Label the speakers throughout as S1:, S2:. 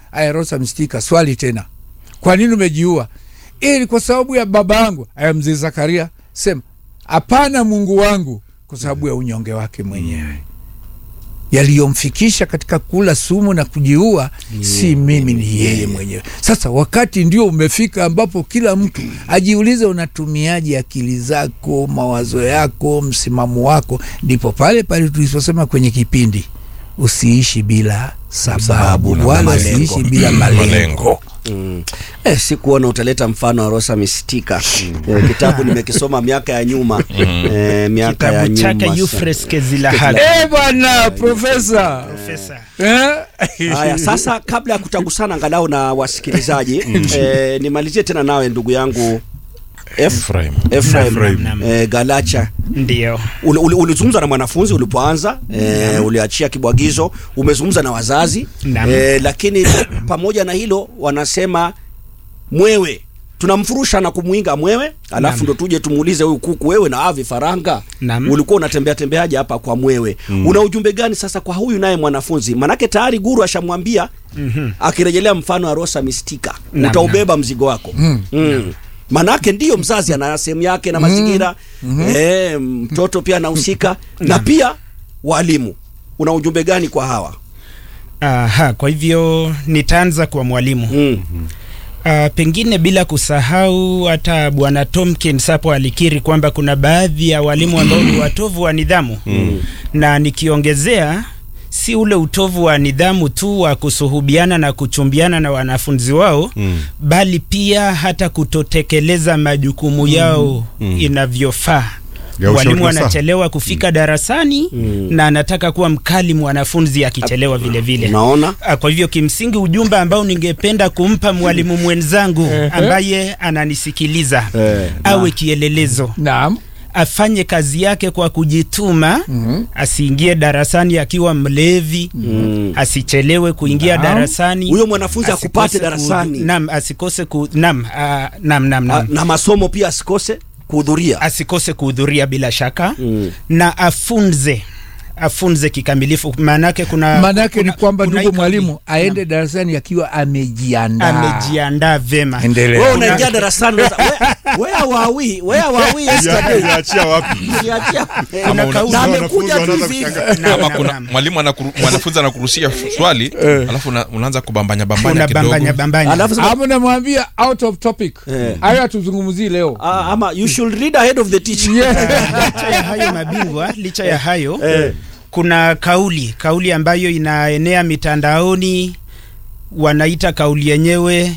S1: aya rosa mstika swali tena kwa nini umejiua ili kwa sababu ya baba yangu aya mzee zakaria sema hapana mungu wangu kwa sababu ya unyonge wake mwenyewe yaliyomfikisha katika kula sumu na kujiua si mimi ni yeye mwenyewe sasa wakati ndio umefika ambapo kila mtu ajiulize unatumiaje akili zako mawazo yako msimamo wako ndipo pale pale tuliposema kwenye kipindi usiishi bila sababu
S2: Sababu na
S1: wala
S2: malengo.
S1: usiishi bila malengo
S2: Malengo.
S3: Mm. Eh, sikuona utaleta mfano wa Rosa Mistika. Eh, kitabu nimekisoma miaka ya nyuma. Eh, miaka ya
S4: kitabu chake
S3: nyuma.
S4: Euphrates Kezilahali.
S1: Eh bwana profesa
S4: Profesa.
S1: eh?
S3: Haya, sasa kabla ya kutagusana angalau na wasikilizaji eh, nimalizie tena nawe ndugu yangu F
S2: Ephraim.
S3: Ephraim
S4: Naam, naam.
S3: eh, Galacha
S4: Ndio.
S3: Uli- uli- ulizungumza na mwanafunzi ulipoanza eh, uliachia kibwagizo umezungumza na wazazi
S4: Naam.
S3: eh, lakini pamoja na hilo wanasema mwewe tunamfurusha na kumwinga mwewe alafu
S4: Naam.
S3: ndo tuje tumuulize huyu kuku wewe na avi faranga
S4: Naam.
S3: ulikuwa unatembea tembeaje hapa kwa mwewe una ujumbe gani sasa kwa huyu naye mwanafunzi manake tayari guru ashamwambia akirejelea mfano wa rosa mistika
S4: Naam,
S3: utaubeba mzigo wako mm. manake ndiyo mzazi ana sehemu yake na mazingira eh, mtoto pia anahusika na pia walimu una ujumbe gani kwa hawa
S4: Aha, kwa hivyo nitaanza kwa mwalimu.
S3: mm.
S4: Uh, pengine bila kusahau hata bwana Tomkins hapo alikiri kwamba kuna baadhi ya walimu ambao ni watovu wa nidhamu mm. na nikiongezea si ule utovu wa nidhamu tu wa kusuhubiana na kuchumbiana na wanafunzi wao
S2: Mm.
S4: bali pia hata kutotekeleza majukumu yao inavyofaa
S5: Ya ushauri
S4: walimu
S5: nasaha.
S4: wanachelewa kufika darasani na anataka kuwa mkali mwanafunzi akichelewa vile vile
S3: unaona
S4: Ah, Kwa hivyo kimsingi ujumbe ambao ningependa kumpa mwalimu mwenzangu ambaye ananisikiliza
S3: Eh,
S4: awe kielelezo,
S1: naam
S4: afanye kazi yake kwa kujituma, asiingie darasani akiwa mlevi,
S3: Mm.
S4: asichelewe kuingia
S1: Naam.
S4: darasani,
S3: huyo mwanafunzi
S4: asikose
S3: akupate
S4: ku-
S3: darasani
S4: Naam, asikose ku, naam, ah, naam, naam,
S3: A-
S4: naam.
S3: na masomo pia asikose kuhudhuria
S4: asikose kuhudhuria bila shaka
S3: Mm.
S4: na afunze afunze kikamilifu, maanake kuna
S1: maanake ni
S4: kuna-
S1: kwamba
S4: kuna
S1: ndugu
S4: hii
S1: mwalimu
S4: kauli.
S1: aende darasani akiwa amejiandaa
S4: amejiandaa vema
S1: Endelea.
S3: wewe unaingia darasani unasema, "Where- where were we where were we yesterday
S5: Yaachia wapi?
S3: Uliachia-
S2: Ama
S3: na
S2: una-
S3: amekuja
S5: wanafunzi
S3: tu hivi
S5: wanaanza
S3: hivi.
S5: kushangaa.
S4: Naam,
S2: ama
S4: naam,
S2: kuna
S4: naam.
S2: mwalimu anakuru, mwanafunzi anakurushia swali alafu una, unaanza kubambanya bambanya
S4: unabambanya
S2: kidogo
S4: bambanya
S3: Alafu sema,
S1: ama namwambia out of topic
S3: Eh.
S1: hayo hatuzungumzii leo
S3: ah, ama you should read ahead of the teacher
S4: licha ya hayo mabingwa licha ya hayo
S3: Eh.
S4: kuna kauli kauli ambayo inaenea mitandaoni wanaita kauli yenyewe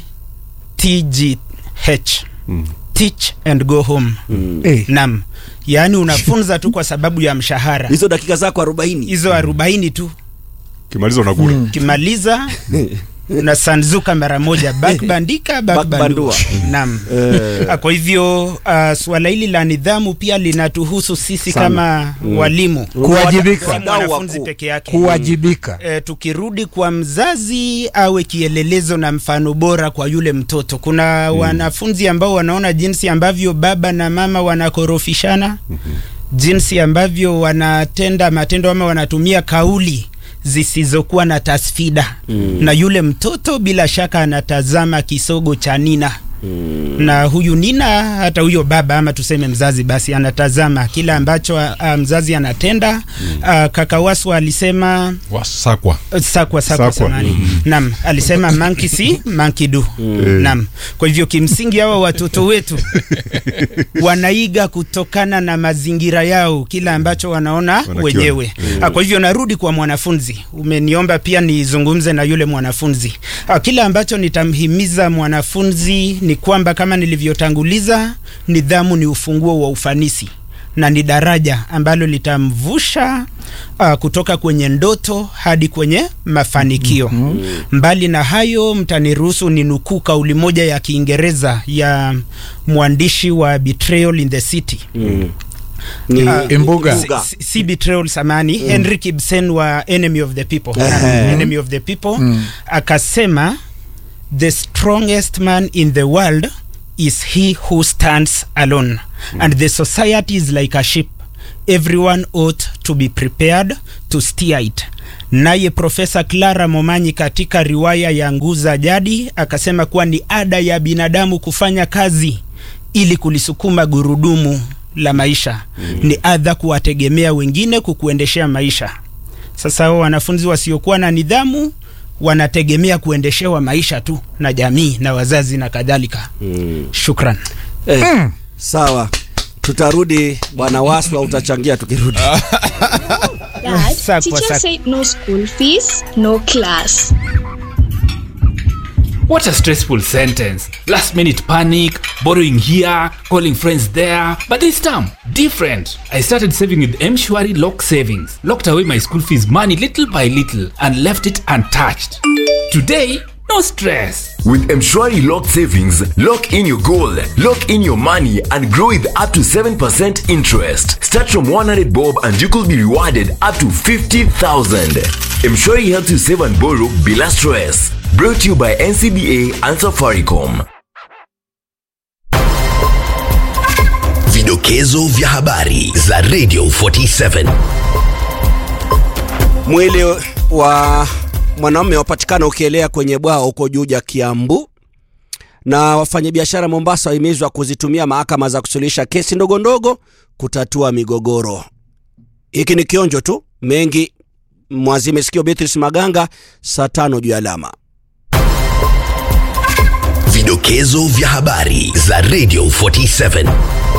S4: tgh teach and go home
S1: Eh.
S4: nam yaani unafunza tu kwa sababu ya mshahara
S3: hizo dakika zako arobaini
S4: hizo arobaini tu
S5: Kimaliza unakula.
S4: ukimaliza unasanzuka mara moja bakbandika bakbandua
S3: Bakbandua.
S4: naam
S3: Eh.
S4: Ah, kwa hivyo uh, suala hili la nidhamu pia linatuhusu sisi
S3: Sana.
S4: kama walimu
S1: Kuwajibika.
S4: si
S3: Wadau
S4: mwanafunzi
S3: wakuu.
S4: peke yake
S1: kuwajibika
S4: E, tukirudi kwa mzazi awe kielelezo na mfano bora kwa yule mtoto. Kuna wanafunzi ambao wanaona jinsi ambavyo baba na mama wanakorofishana, jinsi ambavyo wanatenda matendo ama wanatumia kauli zisizokuwa na tasfida na yule mtoto bila shaka anatazama kisogo cha Nina na huyu Nina hata huyo baba ama tuseme mzazi basi anatazama kila ambacho a, mzazi anatenda. A, kaka Waswa alisema
S2: wasakwa
S4: sakwa sakwa
S5: Sakwa.
S4: samani nam alisema monkey see monkey do nam kwa hivyo kimsingi hawa watoto wetu wanaiga kutokana na mazingira yao kila ambacho wanaona
S5: Wanakiona.
S4: wenyewe Ah, kwa hivyo narudi kwa mwanafunzi umeniomba pia nizungumze na yule mwanafunzi Ah, kile ambacho nitamhimiza mwanafunzi ni kwamba kama nilivyotanguliza nidhamu ni ufunguo wa ufanisi na ni daraja ambalo litamvusha uh, kutoka kwenye ndoto hadi kwenye mafanikio. Mbali na hayo, mtaniruhusu ni nukuu kauli moja ya Kiingereza ya mwandishi wa Betrayal in the City
S3: Ni-
S4: Ah,
S1: Imbuga.
S3: Imbuga.
S4: si, si betrayal samani Henrik Ibsen wa Enemy of the People
S3: Ehe.
S4: Enemy of the People akasema the strongest man in the world is he who stands alone and the society is like a ship everyone ought to be prepared to steer it Naye Profesa Clara Momanyi katika riwaya ya Nguza Jadi akasema kuwa ni ada ya binadamu kufanya kazi ili kulisukuma gurudumu la maisha. Ni adha kuwategemea wengine kukuendeshea maisha. Sasa hao wanafunzi wasiokuwa na nidhamu wanategemea kuendeshewa maisha tu na jamii na wazazi na kadhalika. Shukran.
S3: Eh, sawa tutarudi bwana waswa utachangia tukirudi
S6: Dad,
S4: Sack for
S6: teacher
S4: sack.
S6: said no school fees, no class.
S7: What a stressful sentence. Last minute panic, borrowing here, calling friends there. But this time, different. I started saving with Mshwari Lock Savings, locked away my school fees money little by little, and left it untouched. Today, no stress.
S8: With Mshwari Lock Savings, lock in your goal, lock in your money, and grow with up to 7% interest. Start from 100 bob and you could be rewarded up to 50,000. Mshwari helps you save and borrow bila stress. Brought to you by NCBA and Safaricom.
S9: Vidokezo vya habari za Radio 47.
S3: mwili wa mwanaume wapatikana ukielea kwenye bwawa huko Juja, Kiambu, na wafanyabiashara Mombasa wahimizwa kuzitumia mahakama za kusuluhisha kesi ndogo ndogo kutatua migogoro. Hiki ni kionjo tu, mengi mwazime sikio. Beatrice Maganga, saa tano juu ya alama.
S9: Vidokezo vya habari za Radio 47.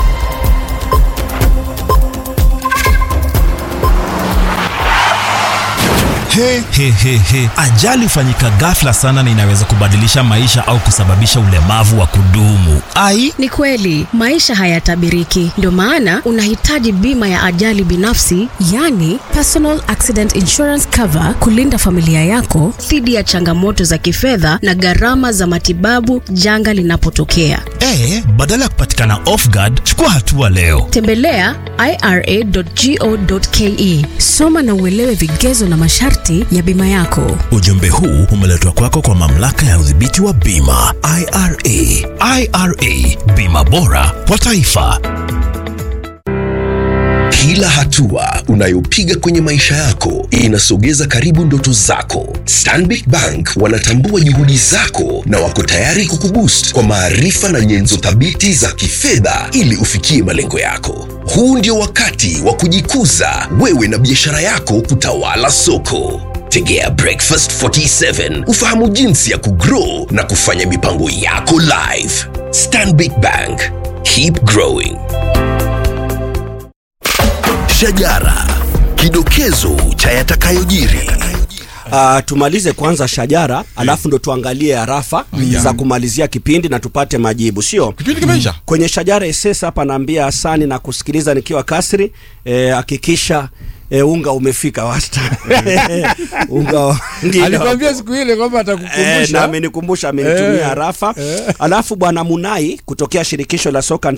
S10: He, he, he, he. Ajali hufanyika ghafla sana na inaweza kubadilisha maisha au kusababisha ulemavu wa kudumu. Ai,
S11: Ni kweli maisha hayatabiriki, ndio maana unahitaji bima ya ajali binafsi, yani personal accident insurance cover, kulinda familia yako dhidi ya changamoto za kifedha na gharama za matibabu janga linapotokea.
S10: eh, badala ya kupatikana off guard, chukua hatua leo.
S11: Tembelea ira.go.ke, soma na uelewe vigezo na masharti ya bima yako.
S10: Ujumbe huu umeletwa kwako kwa mamlaka ya udhibiti wa bima IRA. IRA, bima bora kwa taifa.
S9: Kila hatua unayopiga kwenye maisha yako inasogeza karibu ndoto zako. Stanbic Bank wanatambua juhudi zako na wako tayari kukuboost kwa maarifa na nyenzo thabiti za kifedha ili ufikie malengo yako. Huu ndio wakati wa kujikuza wewe na biashara yako kutawala soko. Tegea Breakfast 47 ufahamu jinsi ya kugrow na kufanya mipango yako live. Stanbic Bank, keep growing. Shajara, kidokezo cha yatakayojiri.
S3: Uh, tumalize kwanza shajara alafu ndo tuangalie arafa za kumalizia kipindi na tupate majibu, sio
S2: kipindi kimeisha
S3: kwenye shajara SS hapa naambia Hasani na kusikiliza nikiwa kasri eh, hakikisha eh, unga umefika wasta unga wa- ngine
S1: alikwambia siku ile kwamba
S3: Eh, na
S1: atakukumbusha
S3: amenikumbusha amenitumia
S1: Eh,
S3: arafa alafu bwana Munai kutokea shirikisho la soka